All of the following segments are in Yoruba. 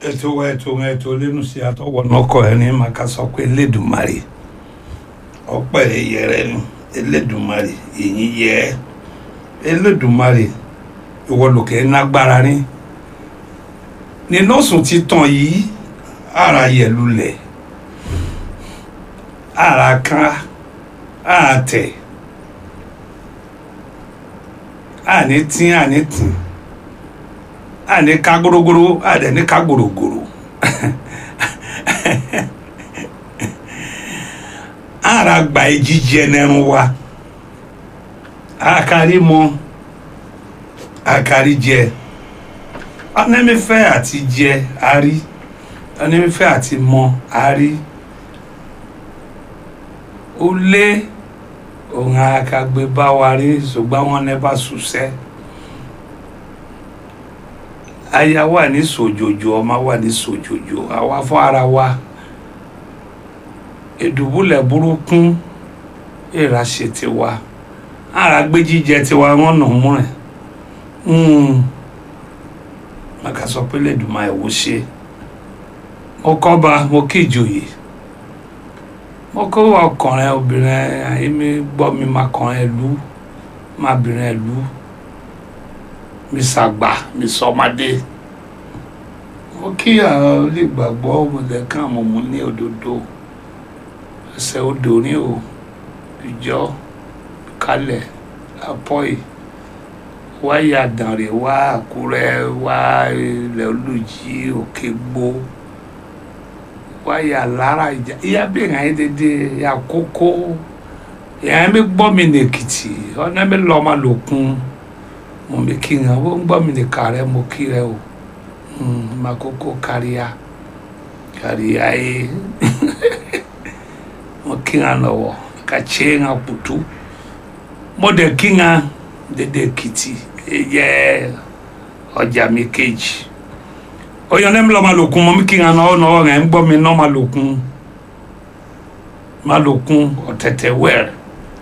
ètò wa ètò wa ètò lẹ́nu sí àtọwọ́ náà kọ ẹni máa ká sọ pé Elédùmarè ọpẹ́ yẹrẹ ni Elédùmarè èyí yẹ Elédùmarè ìwọ lòkè nágbára ní nínú sùn títàn yìí ara yẹ lulẹ̀ ara kan ara tẹ̀ àní tí àní tì àní ká górógóró àdẹ̀ní ká gbòrògbòrò ara gba ìjíjẹ nẹrun wa akari mọ akari jẹ ọ̀nẹ́mífẹ́ àti jẹ àrí ọ̀nẹ́mífẹ́ àti mọ àrí ó lé òun akagbe bá wa rí ṣùgbọ́n wọn ní bá ṣùṣẹ́ aya wà ní sòjòjò ọmọ wà ní sòjòjò àwa fún ara wa ìdùbúlẹ̀ burúkú ìrà ṣe tiwa ara gbé jíjẹ tiwa wọn nà mú rẹ̀ màkà sọ pé lẹ́dùnmá ẹ̀ wò ṣe mo kọ́ba mo kí ìjòyè mo kó ọkùnrin obìnrin àyèmí gbọ́ mi máa kọrin ẹ̀lú máa bìnrin ẹ̀lú mi ṣàgbà mi sọmadé mo kí àwọn olùgbàgbọ́ ọmọdékan mo mú ní òdodo ẹsẹ̀ odò ní o ìjọ kalẹ̀ apọ́ì wáyà dànrè wá àkúrẹ́ wá ilẹ̀ olùjí òkè gbó wáyà lára ìjà ìyá bí ìhàn yín dédé àkókò ìhàn mi gbọ́ mi nèkìtì ọ̀nà mi lọ́ọ́ máa lòkun mo mi kí n ó ń gbọ́ mi ní kàrẹ́ mo kí rẹ o máa kókó káríà káríà yé mo kí n lọ́wọ́ ka tse n kutu mo dẹ̀ kí n dédé kìtì yẹ ọjà mi kejì oyè ọ̀nà mi lọ́ọ́ máa lòkun mo mi kí n náwó náwó rẹ̀ ń gbọ́ mi náà máa lòkun máa lòkun ọ̀tẹ̀tẹ̀ wẹ̀rẹ̀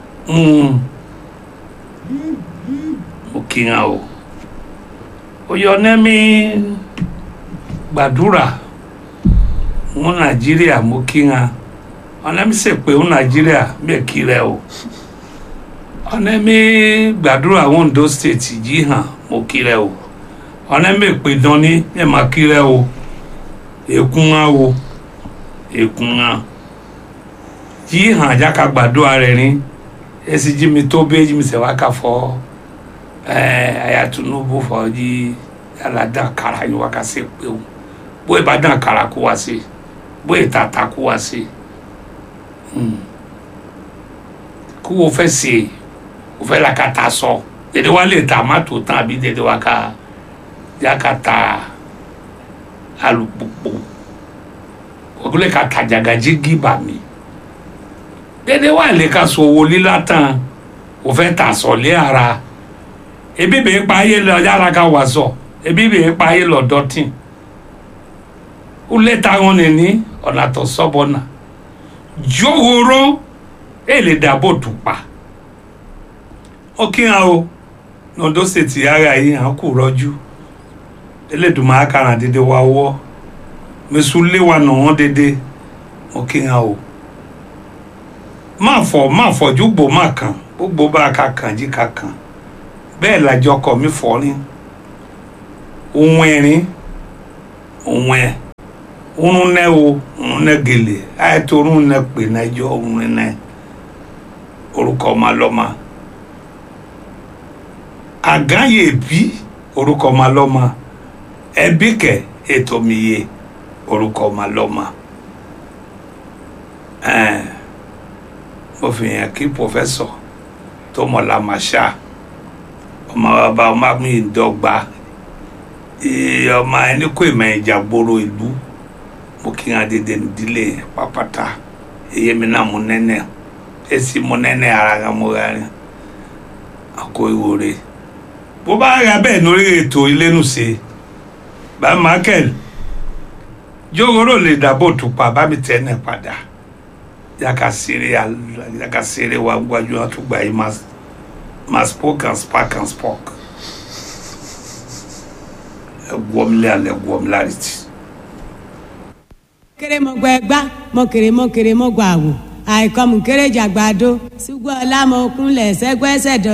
mo kí n o oyè ọ̀nà mi gbàdúrà mú nàìjíríà mo kí n ọ̀nà mi sè pé ń nàìjíríà bẹ́ẹ̀ kí rẹ o ọ̀nà mi gbàdúrà Ondo state yìí hàn mo kí rẹ o ọ̀nà mi pè dán ní ẹ̀ máa kí rẹ o èkún hàn o èkún hàn yìí hàn jáka gbàdúrà rẹ ní esi jí mi tó bẹ́ẹ̀ jí mi sẹ̀ wá ká fọ́ ẹ̀ àyà Tinubu fọ́ yìí yàrá dàn kára yín wá ká sè pé o bóyá bá dàn kára kó wá sí bóyá tàtà kó wá sí kó o fẹ́ se o fẹ́ la ka ta sọ dèdè wa lè ta má tó tán àbí dèdè wa ka ya ka ta alùpùpù o lè ka ta jagaji gíba mi dèdè wa lè ka so owó líla tán o fẹ́ ta sọ lé ara ebi bèé pa ayé lọ yàrá ka wà sọ ebi bèé pa ayé lọ dọ́tìn o lè ta wọn ní ọ̀nà tó sọ́bọ̀ náà jòhóró èlè dàbò tùpà ó kí hàn o Ondo State ara yìí hàn kù rọjú Elédùmarè akara dédé wa wọ mẹsùlẹ wa nà wọn dédé ó kí hàn o má fọ má fọjú gbò má kàn gbogbo bá a ka kàn jí ka kàn bẹ́ẹ̀ làjọ kọ mi fọ ní òun ẹ̀rín òun ẹ̀ ŋunu nɛ wo ŋunu nɛ gele ayɛto ŋunu nɛ kpe nɛ dzo ŋunu nɛ orúkọ ma lọ ma àgán yè bí orúkọ ma lọ ma ẹbí kẹ ètò mi yé orúkọ ma lọ ma ẹn mo fi hàn kí pòfẹsọ tó mọ lamasa ọmọ bàbá ọmọ mi dọ́gba ọmọ ẹni kò ìmọ̀ ìjà gbòòrò ìlú mo kí n adede nídìílé pápátá èyí mi náà mo nẹ́nẹ́ èsì mo nẹ́nẹ́ ara kan mo ra rìn àkó ìwòre bó bá ra bẹ́ẹ̀ lórí ètò ìlénùsè bá michael jogoro lè dàbò tùpà bá mi tẹ́ ẹ̀ padà yàkà sèré yàkà sèré wa gbájú wọn tún gbà yìí ma spoke and spark and spoke ẹ̀gbọ́n mi lé alẹ́ ẹ̀gbọ́n mi lárí tì. kéré mo gbọ ẹgbá mo kéré mo kéré mo gbọ àwò àìkọ́ mu kéré jàgbàdo ṣùgbọ́n ọlá mo kúnlẹ̀ sẹ́gbẹ́sẹ̀ dọ̀